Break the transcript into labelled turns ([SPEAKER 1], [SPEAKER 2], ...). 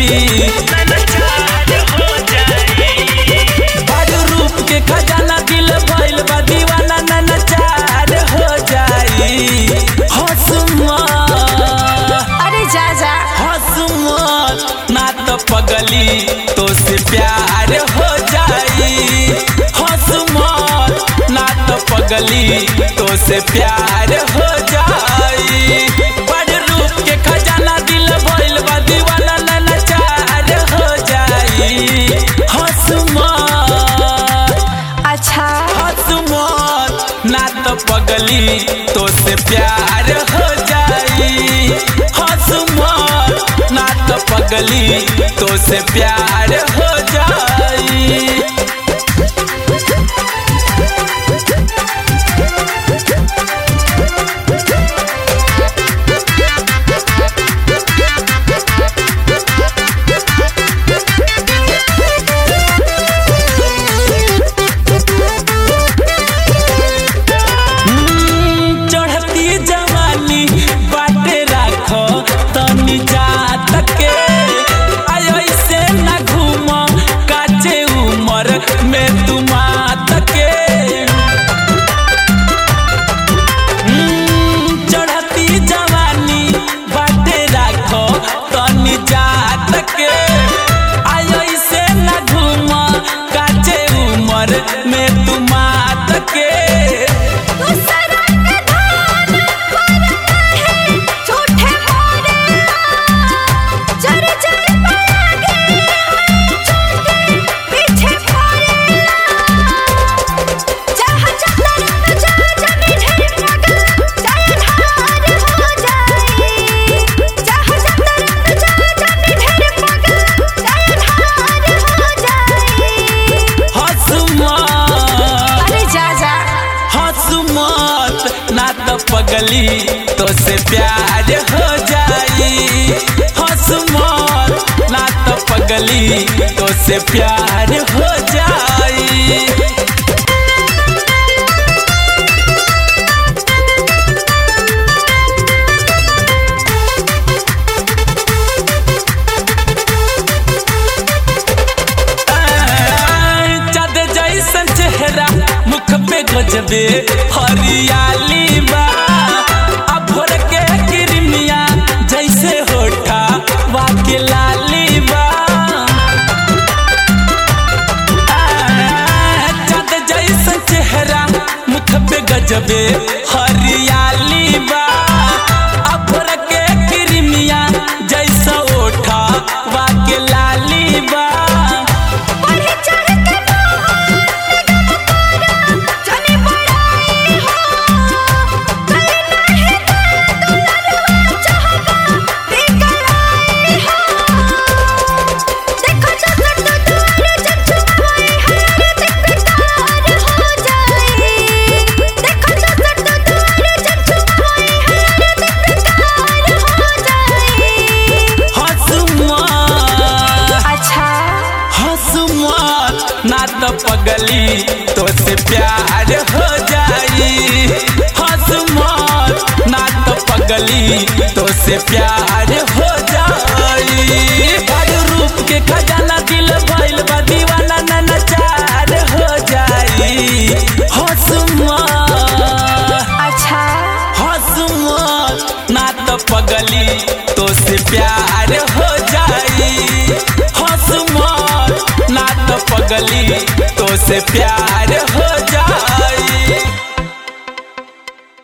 [SPEAKER 1] बड़ रूप के खजाना दिल भइल बा दीवाना ननचार हो जाई हसुमत
[SPEAKER 2] अरे जा जा
[SPEAKER 1] हसुमत ना तो पगली तो से प्यार हो जाई हसुमत ना तो पगली तो से प्यार हो जाई बड़ रूप के खजाना दिल भइल बा दीवाना ननचार हो जाई हसुमत
[SPEAKER 2] अच्छा
[SPEAKER 1] हसुमत ना तो पगली तो से प्यार हो जाई हसुमत ना तो पगली तो से प्यार हो जाई चढ़ती जवानी बाटे राखो तनी जात के आय ऐसे ना घूम काचे उमर में तुमात के हम्म, चढ़ती जवानी बाटे राखो तनी जात के आय ऐसे ना घूम काचे उमर में तुमात के
[SPEAKER 2] दूसरा के धान पर है झूठे मोरे चर चर पलागे छोटे पीछे पड़े जहाँ चक्कर न जा जमी ढेर पगल जाए ढार हो जाए जहाँ चक्कर न जा जमी ढेर पगल जाए ढार हो जाए
[SPEAKER 1] हसुमत
[SPEAKER 2] अरे जा जा
[SPEAKER 1] हसुमत ना तो पगली तो से प्यार हो जाई हसुमत ना तो पगली तो से प्यार हो जाई चाँद जैसन चेहरा मुख पे गजबे हरियाली बा आ भोर के किरमिया जैसे होठा वाके लाली बा आ, चाँद जैसन चेहरा मुख पे गजबे हरियाली बा आ भोर के किरमिया जैसा ओठा वाके लाली बा
[SPEAKER 2] बढ़े चढ़ के जाने बड़ाई हो करे नाही तो दुलरवा चाहता बेकराई हो देखो जगत तो द्वार जग छुपाए हर दिकदार हो जाए देखो जगत तो द्वार जग छुपाए हर दिकदार हो जाए
[SPEAKER 1] हसुमत
[SPEAKER 2] अच्छा
[SPEAKER 1] हसुमत ना तो पगली तो से प्यार हो जाई हसुमत ना तो पगली तो से प्यार हो जाई बड़ रूप के खजाना दिल भइल बा दीवाना ननचार हो जाई हसुमत
[SPEAKER 2] अच्छा
[SPEAKER 1] हसुमत ना तो पगली तो से प्यार हो जाई हसुमत ना तो पगली तो से प्यार हो